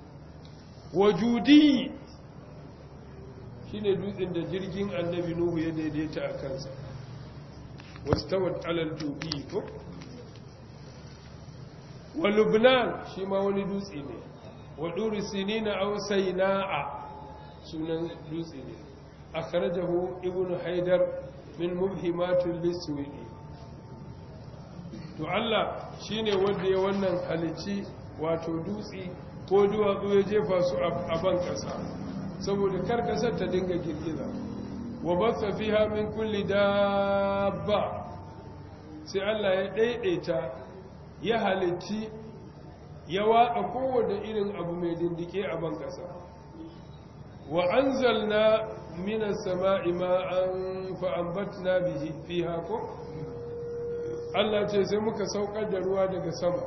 wajudi shine dutsen da jirgin annabi nuhu ya daidaita a kansa wastawat alal tubi ko wa lubnan shi ma wani dutse ne wa duri sinina aw sayna'a sunan dutse ne akhrajahu ibnu haidar min mubhimatul liswidi to Allah shine wanda ya wannan halici wato dutse ko duwatsu ya jefa su a ban kasa saboda kar kasar ta dinga girgiza wa basa fiha min kulli dabba sai Allah ya daidaita ya halitti ya watsa kowane irin abu mai dindike a ban kasa wa anzalna minas sama'i ma'an fa ambatna bihi fiha ko Allah ce sai muka saukar da ruwa daga sama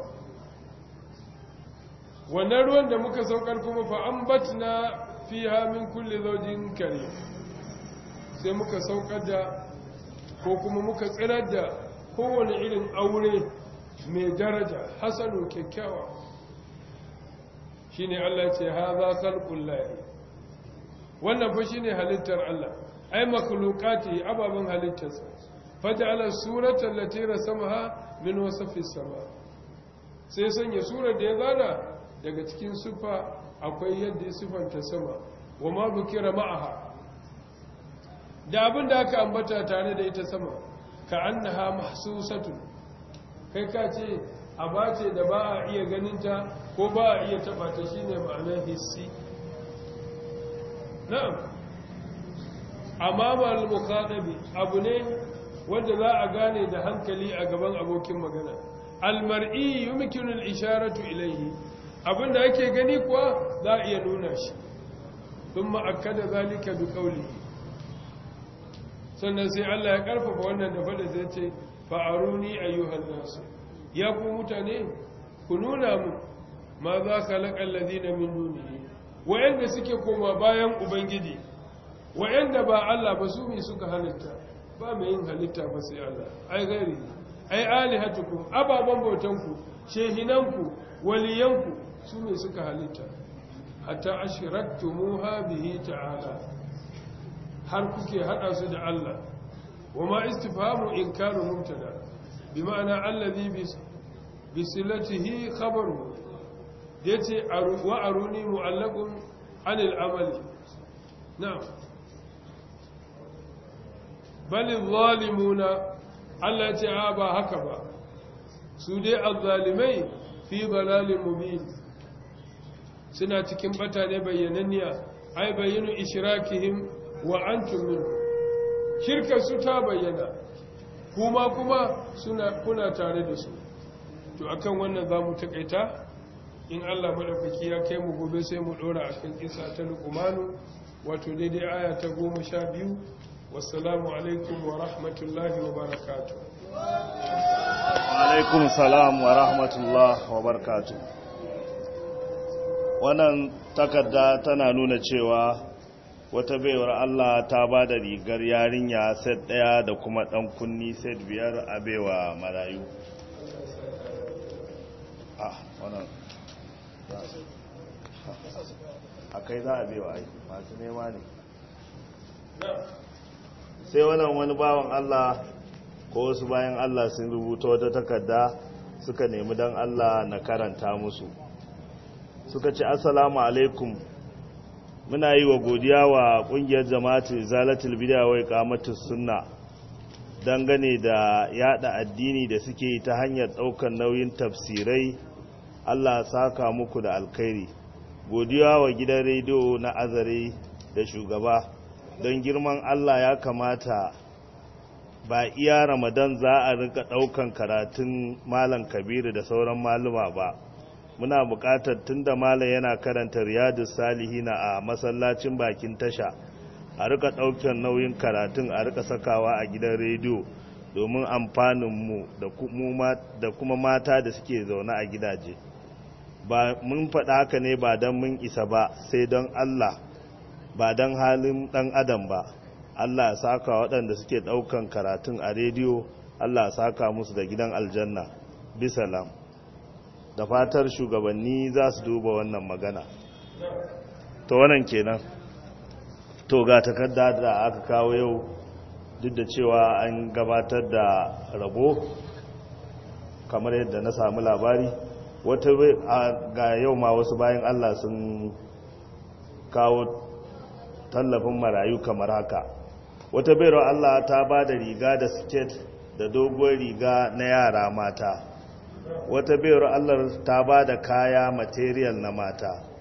wannan ruwan da muka saukar kuma fa ambatna fiha min kulli zawjin karim sai muka saukar da ko kuma muka tsirar da kowane irin aure mai daraja hasanu kyakkyawa shine Allah ce haza khalqul lahi wannan fa shine halittar Allah ai makhluqati ababan halittarsa faj'ala surata allati rasamaha min wasfi sama sai sanya surar da ya zana daga cikin sufa akwai yadda ya sifanta sama wa ma bukira ma'aha da abin da aka ambata tare da ita sama ka annaha mahsusatun kai ka ce abace da ba a iya ganinta ko ba a iya taba ta shine ma'anar hissi na'am amma al-mukhatabi abu ne wanda za a gane da hankali a gaban abokin magana al-mar'i yumkinu al-isharatu ilayhi abinda ake gani kuwa za a iya nuna shi thumma akkada zalika bi qawlihi sannan sai Allah ya karfafa wannan da fada zai ce fa'aruni ayyuhan nasu ya ku mutane ku nuna mu ma za ka laƙan lazina min duniya wa'yanda suke koma bayan ubangiji wa'yanda ba Allah ba su mai suka halitta ba mai yin halitta ba sai Allah ai gari ai alihatukum ababen bautanku shehinanku waliyanku su mai suka halitta hatta ashiraktumuha bihi ta'ala har kuke hada su da Allah wa ma istifhamu inkaru mubtada bi ma'ana allazi bi silatihi khabaru yace wa aruni mu'allaqun anil amali na'am bal zalimuna Allah ya ce a ba haka ba su dai azzalimai fi dalalin mubin suna cikin bata ne bayyananniya ai bayyinu ishrakihim wa antum min shirka su ta bayyana kuma kuma suna kuna tare da su to akan wannan zamu takaita in Allah madaukaki ya kai mu gobe sai mu dora akan kisa ta luqmanu wato daidai aya ta 12 wassalamu alaikum wa rahmatullahi wa barakatuh alaikum salam wa rahmatullahi wa barakatuh wannan takarda tana nuna cewa wata baiwar Allah ta ba da rigar yarinya set ɗaya da kuma ɗan kunni set biyar a baiwa marayu ah wannan a kai za a baiwa ai masu nema ne sai wannan wani bawan Allah ko wasu bayan Allah sun rubuta wata takarda suka nemi don Allah na karanta musu suka ce assalamu alaikum muna yi wa godiya wa kungiyar jama'atul zalatul bid'a wa iqamatus sunna dangane da yada addini da suke ta hanyar daukar nauyin tafsirai Allah saka muku da alkhairi godiya wa gidan rediyo na azare da shugaba don girman Allah ya kamata ba iya ramadan za a rika daukan karatun malam kabiru da sauran maluma ba muna buƙatar tunda malam yana karanta riyadus salihina a masallacin bakin tasha a rika ɗaukar nauyin karatun a rika sakawa a gidan rediyo domin amfaninmu da kuma mata da suke zaune a gidaje ba mun faɗa haka ne ba don mun isa ba sai don Allah ba don halin ɗan adam ba Allah ya saka waɗanda suke ɗaukan karatun a rediyo Allah ya saka musu da gidan aljanna bisalam da fatar shugabanni za su duba wannan magana to wannan kenan to ga takarda da aka kawo yau duk da cewa an gabatar da rabo kamar yadda na samu labari wata ga yau ma wasu bayan Allah sun kawo tallafin marayu kamar haka wata bayarwa Allah ta ba da riga da siket da dogon riga na yara mata wata bayar Allah ta ba da kaya material na mata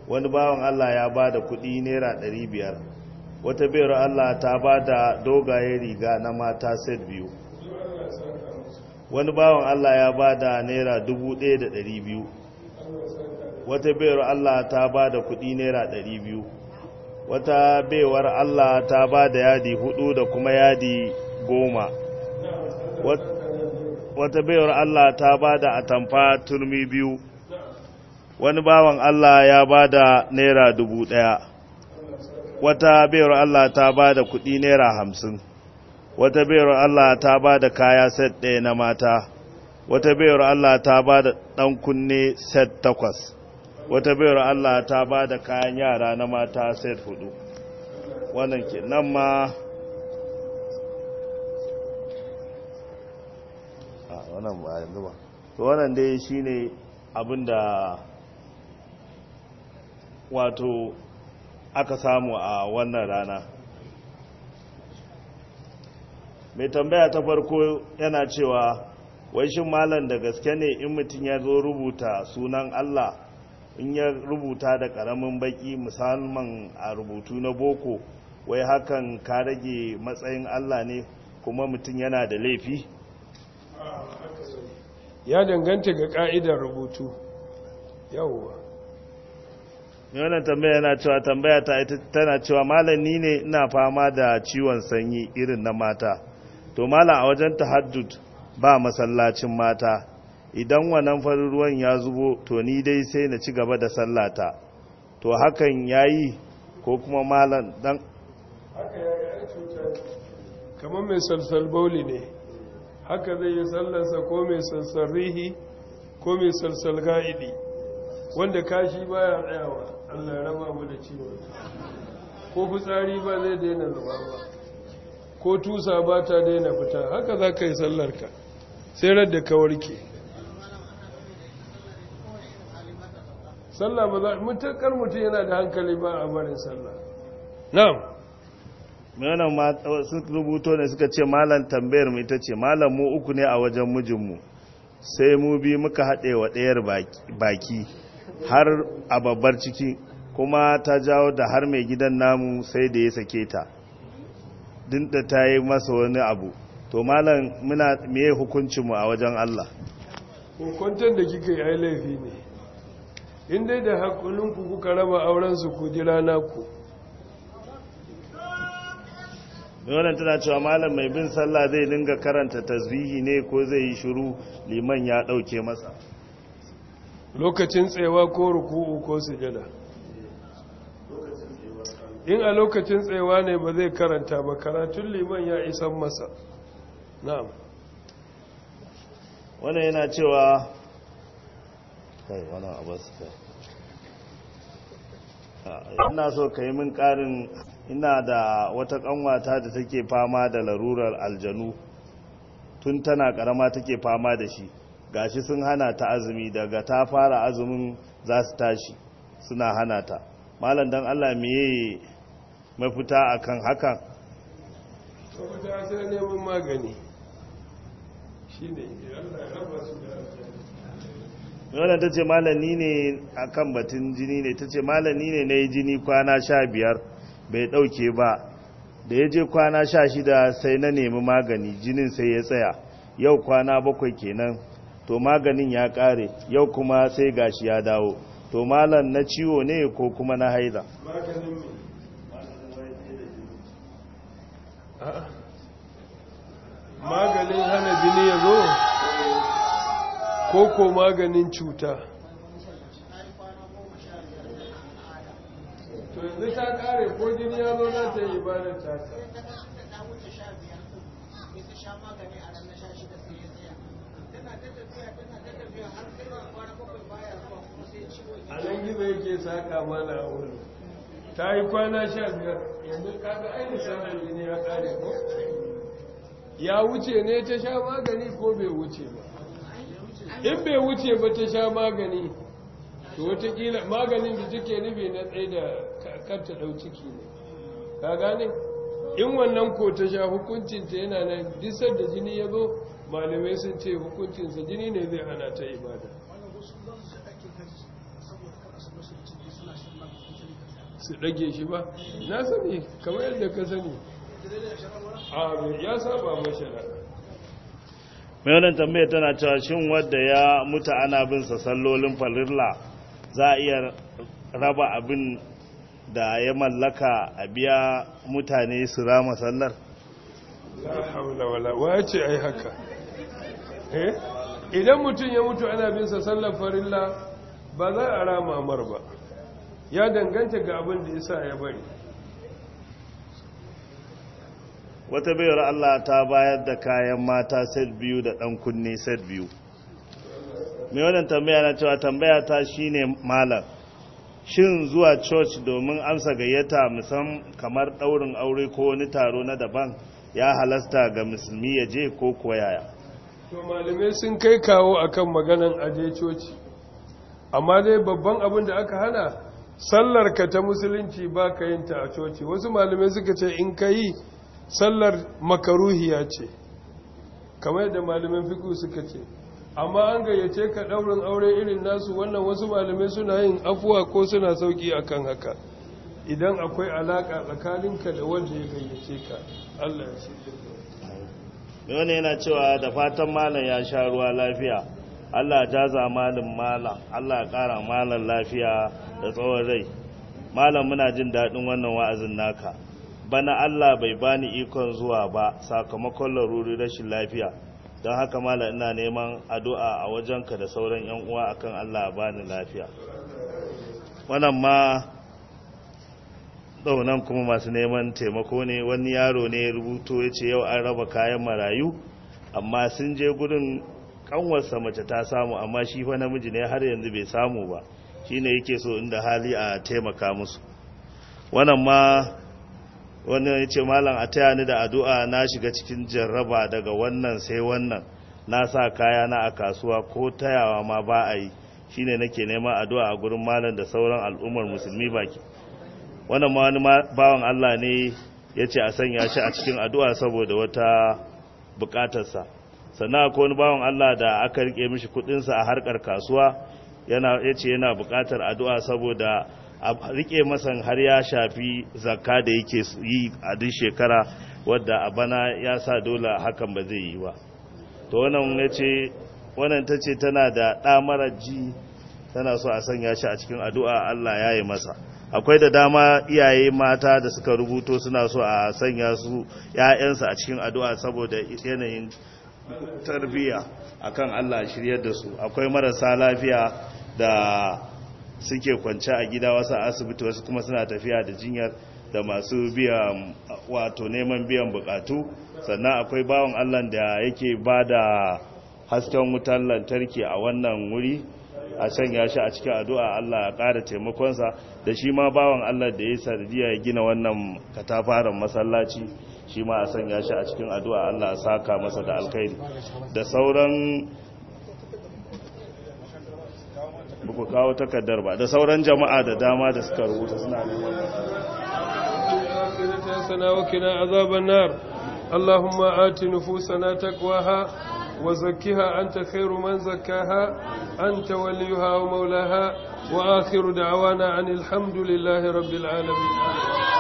wani bawan Allah ya ba da kudi naira 500 wata bayar Allah ta ba da dogaye riga na mata set biyu wani bawan Allah ya ba da naira 1200 wata bayar Allah ta ba da kudi naira 200 wata baiwar Allah ta ba da yadi hudu da kuma yadi goma wata baiwar Allah ta ba da atamfa turmi biyu wani bawan Allah ya ba da naira dubu ɗaya wata baiwar Allah ta ba da kuɗi naira hamsin wata baiwar Allah ta ba da kaya set ɗaya na mata wata baiwar Allah ta ba da ɗan kunne set takwas wata baiwar Allah ta ba da kayan yara na mata set hudu wannan ke nan ma a wannan ba yanzu ba to wannan dai shine abinda wato aka samu a wannan rana mai tambaya ta farko yana cewa wai shin malam da gaske ne in mutum ya zo rubuta sunan Allah in ya rubuta da karamin baki musamman a rubutu na boko wai hakan ka rage matsayin Allah ne kuma mutum yana da laifi ya danganta ga ka'idar rubutu yawwa wannan tambaya yana cewa tambaya ta ita tana cewa malam ni ne ina fama da ciwon sanyi irin na mata to malam a wajen tahaddud ba masallacin mata idan wannan farin ruwan ya zubo to ni dai sai na ci gaba da sallata to hakan yayi ko kuma malam dan haka ya yi cutar kamar mai salsal bauli ne haka zai yi sallarsa ko mai salsal rihi ko mai salsal ga'idi wanda kashi baya tsayawa allah ya raba mu da ciwon ko fitsari ba zai daina zuba ba ko tusa ba ta daina fita haka za ka yi sallarka sai radda ka warke sallah ba za mutakar mutum yana da hankali ba a barin sallah na'am wannan ma sun rubuto ne suka ce malam tambayar mu ita ce malam mu uku ne a wajen mijinmu sai mu bi muka haɗe wa ɗayar baki har a babbar ciki kuma ta jawo da har mai gidan namu sai da ya sake ta dinda ta yi masa wani abu to malam muna meye hukuncinmu a wajen Allah hukuntar da kika yi ai laifi ne in dai da hakulinku kuka raba aurensu ku jira naku wannan tana cewa malam mai bin sallah zai dinga karanta tasbihi ne ko zai yi shiru liman ya dauke masa lokacin tsayawa ko ruku'u ko sujada in a lokacin tsayawa ne ba zai karanta ba karatun liman ya isan masa na'am wannan yana cewa kai wannan abu su kai ina so ka yi min karin ina da wata kanwata da take fama da larurar aljanu tun tana karama take fama da shi gashi sun hana ta azumi daga ta fara azumin za su tashi suna hana ta malam dan Allah meye mafita akan hakan mafita sai neman magani shine Allah ya raba su da wannan ta ce malami ne a kan batun jini ne ta ce malami ne na yi jini kwana sha biyar bai ɗauke ba da ya je kwana sha shida sai na nemi magani jinin sai ya tsaya yau kwana bakwai kenan to maganin ya ƙare yau kuma sai gashi ya dawo to malam na ciwo ne ko kuma na haida maganin me A'a. maganin hana jini ya zo ko ko maganin cuta to yanzu ta kare ko jini ya zo za ta yi ibadar ta a nan gizo yake saka mana a wurin ta yi kwana sha biyar yanzu kaga ainihin sanar jini ya kare ko ya wuce ne ta sha magani ko bai wuce ba in bai wuce ba ta sha magani to watakila maganin da take nufi na tsaye da karta ɗau ciki ne ka gane in wannan ko ta sha hukuncinta yana nan disar da jini ya zo malamai sun ce hukuncinsa jini ne zai hana ta ibada su ɗage shi ba na sani kamar yadda ka sani a ya saba mashara mai wannan tambaya tana cewa shin wadda ya mutu ana bin sa sallolin falirla za a iya raba abin da ya mallaka a biya mutane su rama sallar la haula wala wace ai haka eh idan mutum ya mutu ana bin sa sallar farilla ba za a rama mar ba ya danganta ga abin da yasa ya bari wata bayar Allah ta bayar da kayan mata set biyu da ɗan kunne set biyu mai wannan tambaya na cewa tambaya ta shine malam shin zuwa church domin amsa gayyata musam kamar ɗaurin aure ko wani taro na daban ya halasta ga musulmi ya je ko kuwa yaya to malamai sun kai kawo akan maganan aje coci amma dai babban abin da aka hana sallar ka ta musulunci ba ka yin ta a coci wasu malamai suka ce in ka yi sallar makaruhiya ce kamar da malamin fiku suka ce amma an gayyace ka ɗaurin aure irin nasu wannan wasu malamai suna yin afuwa ko suna sauki akan haka idan akwai alaka tsakaninka da wanda ya gayyace ka Allah ya shirya mai wani yana cewa da fatan malam ya sha ruwa lafiya Allah ya jaza malin malam Allah ya kara malam lafiya da tsawon rai malam muna jin daɗin wannan wa'azin naka bana Allah bai bani ikon zuwa ba sakamakon laruri rashin lafiya don haka malam ina neman addu'a a wajenka da sauran yan uwa akan Allah ya bani lafiya wannan ma daunan kuma masu neman taimako ne wani yaro ne rubuto ya ce yau an raba kayan marayu amma sun je gudun kanwarsa mace ta samu amma shi fa namiji ne har yanzu bai samu ba shine yake so inda hali a taimaka musu wannan ma wani ya ce malam a taya ni da addu'a na shiga cikin jarraba daga wannan sai wannan na sa kaya na a kasuwa ko tayawa ma ba a yi shine nake neman addu'a a gurin malam da sauran al'ummar musulmi baki wannan ma wani bawan Allah ne ya ce a sanya shi a cikin addu'a saboda wata bukatarsa sannan akwai wani bawan Allah da aka rike mishi kudinsa a harkar kasuwa yana ya ce yana bukatar addu'a saboda a rike masan har ya shafi zakka da yake yi a duk shekara wadda a bana ya sa dole hakan ba zai yi ba to wannan ya ce wannan ta ce tana da ɗamarar ji tana so a sanya shi a cikin addu'a Allah ya yi masa akwai da dama iyaye mata da suka rubuto suna so a sanya su ‘ya'yansu a cikin addu'a saboda yanayin tarbiyya akan Allah shiryar da su akwai marasa lafiya da suke kwance a gida wasu asibiti wasu kuma suna tafiya da jinyar da masu biyan wato neman biyan bukatu sannan akwai bawan Allah da yake ba da hasken wutar lantarki a wannan wuri a sanya shi a cikin addu'a Allah ya ƙara taimakonsa da shi ma bawan Allah da ya sardiya ya gina wannan katafaren masallaci shi ma a sanya shi a cikin addu'a Allah ya saka masa da alkhairi da sauran buku kawo takardar ba da sauran jama'a da dama da suka rubuta suna neman وقنا عذاب النار اللهم آت نفوسنا تقواها وزكها أنت خير من زكاها أنت وليها ومولاها وآخر دعوانا عن الحمد لله رب العالمين